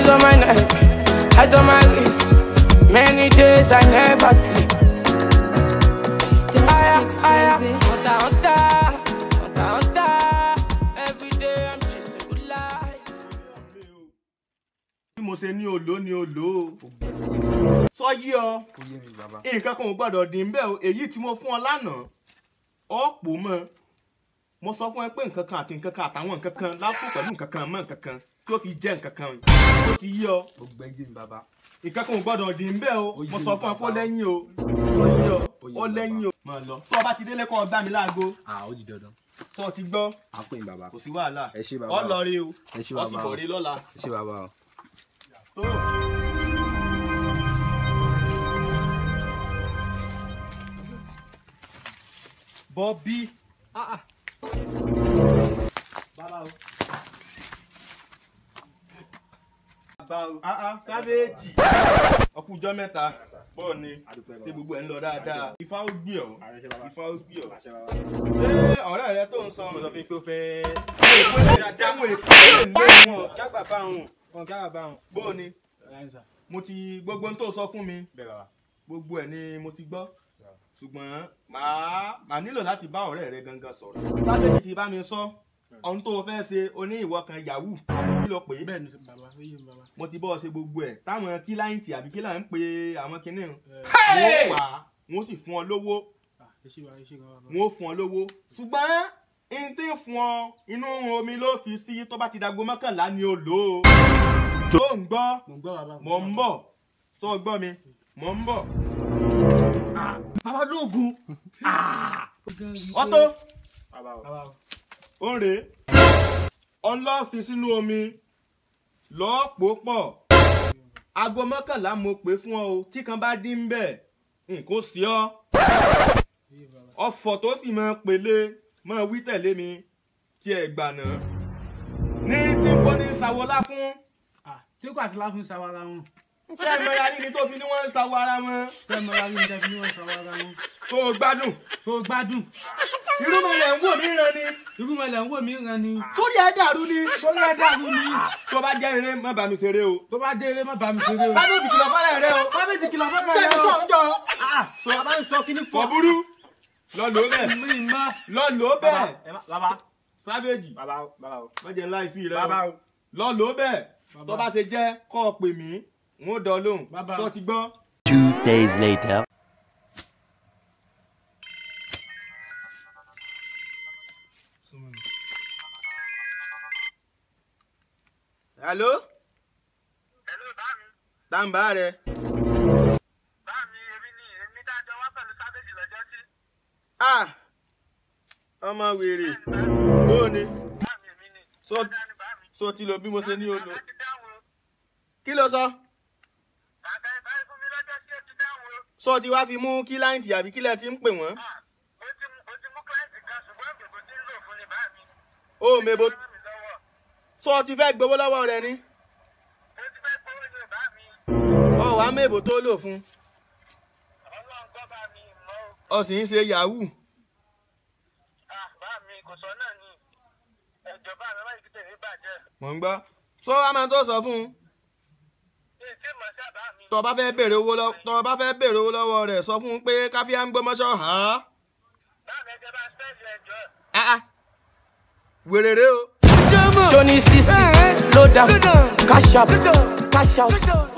Eyes on my neck, eyes on my wrist. Many days I never sleep. Aya, aya, hunter, hunter, hunter, hunter. Every day I'm chasing good life. bí mo ṣe ní olò ní olò o sọ yí ọ nǹkan kan ò gbọ́dọ̀ dín bẹ́ẹ̀ o èyí tí mo fún ọ lánàá ọ̀pọ̀ mọ́ mo sọ fún ẹ pé nǹkan kan àti nǹkan kan àtàwọn nǹkan kan lápò pẹ̀lú nǹkan kan mọ́ nǹkan kan tí ó fi jẹ́ nǹkan kan ó ti yí ọ ó gbẹ́jì mi bàbá. nǹkan kan ò gbọ́dọ̀ dín bẹ́ẹ̀ o Ó yé mo mi sọ fún ẹ pé ó bàbá. lẹ́yìn o ó yí ọ Ó yé ó mi lẹ́yìn o máa lọ tó o bá ti délé kọ́ ọ gbá mi láago à ó di dandan. tó o ti gbọ́ à ń pè ní bàbá. kò sí wàhálà Ẹ ṣé bàbá. ọ lọ rí o Ẹ ṣé ọ sì bàbá. bọ̀ rí lọ́la. ẹ ṣé bàbá o. tó. Bọ́bí. Bàbá o. Bàbá o. Ah ah sávéèjì. Ọkùnjọ́ mẹ́ta. Bọ́ọ̀ ni. Ṣé gbogbo ẹ̀ ń lọ dáadáa? Ifá ó gbé ọ̀. Ifá ó gbé ọ̀. Ṣé ọ̀rẹ́ rẹ tó ń sọ? Mo sọ fún yín pé ó fẹ́. Jáwé èkó lè lé wọn. Jágbà bá wọn. Jágbà bá wọn. Bọ́ọ̀ ni. Mo ti gbogbo ohun tó sọ fún mi. Gbogbo ẹ̀ ni mo ti gbọ́ ṣùgbọ́n màá màá nílò láti bá ọ̀rẹ́ rẹ gangan sọ̀rọ̀. sábẹ́ni ti bá mi sọ ohun tó o fẹ́ ṣe oní ìwọ kan yahoo àbí kí ló pè é. bẹ́ẹ̀ ni bàbá ó yé mi bàbá. mo ti bọ́ ọ ṣe gbogbo ẹ̀ táwọn kíláìntì àbí kílà ń pe àwọn kinní ń. wọ́n pa wọ́n sì fún ọ lówó Ah, ẹ ṣé bàbá ẹ ṣé gan bàbá. wọ́n fún ọ lówó. ṣùgbọ́n n tí ń fún ọ inú omi ló fi sí tó bá ti dago mọ́kànlá ni o lò ó. tó ń gbọ́ mo ń gbọ́ bàbá. mò ń bọ̀ tó ń gbọ́ mi mò ń bọ̀. Ah, bàbá lóògùn ọtó bàbá o. ó ń rèé ọlọ́ fi sínú omi lọ́ọ́ pò pọ̀ aago mọ́kànlá mo pè fún ọ o tí kan bá dín bẹ́ẹ̀ nǹkan sí ọ ọ̀fọ̀ tó sì máa pèlè máa wí tẹ̀lé mi tí ẹ gbà náà ní tí n kò ní sàwọlá fún Ah, tí kò àti láfún sáwọ́ ara wọn. ṣé ẹ mọra rí ni tó fi ní wọ́n ń sàwọ ara wọn ṣé mo ra rí ní tẹ́fí ní wọ́n sáwọ́ ara wọn. tó o gbádùn tó o gbádùn. irú mi lẹ̀ ń wò mí ràn ni irú mọ̀lẹ́ ń wò mí ràn ni. sórí ẹ̀ dàrú ni sórí ẹ̀ dàrú ni. tó bá jẹ́ eré má bá mi ṣeré o tó bá dé eré má bá mi ṣeré o. sábẹ́ kìlọ̀ fọ́lẹ̀ rẹ o sábẹ́jì kìlọ̀ fẹ́ bẹ́ẹ̀ rẹ̀ sọ o. ọjọ́ sọ bá ń sọ kíní fọ burú lọ lò ó bẹ́ẹ̀ mi má. lọ lò ó bẹ́ẹ̀ bàbá sábẹ́jì bàbá bàbá o. wọ́n jẹ́ ńlá ìfì rẹ bàbá o o. lọ lò ó bẹ́ẹ̀ Bàbá. tó bá ṣe jẹ́ kọ́ ọ pè mí n ó dán lóhùn Bàbá. tó ti gbọ́. Two days later. hello Hello, báàmí. tàǹbà rẹ Báàmí, èmi ni èmi dájọ́ wá pẹ̀lú sábẹ́jì lọ́jọ́ sí. ah ọmọ wèrè ó ní Báàmí, èmi ni. so Ọ̀dà ni báàmí. so ti lo bí mo ṣe ní o lò Bàbá ti dáhùn o. kí ló sọ Bàbá ẹ báyìí fún mi lọ́jọ́ sí ó ti dáhùn o. so ti wá fi mú kíláǹtì àbí kílẹ̀ ti ń pè wọ́n Ah, ó ti mú- ó ti mú kíláàsì kan ṣùgbọ́n èbò tí ń lò fún ni báàmí. ó mebo Ó ràn mí lọ́wọ́. so ti fẹ́ gbowó lọ́wọ́ rẹ ni Ó ti fẹ́ gbówó ní ò báàmí. ọ wàá mebo tó lò fún Ọlọ́run gbọ́ báàmí mọ́ ọ o. sì ń ṣe yahoo Ah, báàmí kò sọ náà ni. Ẹ̀jọ̀ báàmí má yìí kí tèmi bàjẹ́. mò ń gbọ́ so wàá máa tó sọ fún un Ṣé ìtí mọ̀ sí àbáàmí? tó o bá fẹ́ béèrè owó lọ tó o bá fẹ́ béèrè owó lọ́wọ́ rẹ̀ sọ fún un pé káfíà ń gbọ́mọṣọ́ hàn án Báàmí ẹjẹ́ bá spẹ́ẹ̀lì ẹjọ́. Ah, ah. wèrè rè o. Johnny CC, low down, cash up, cash out.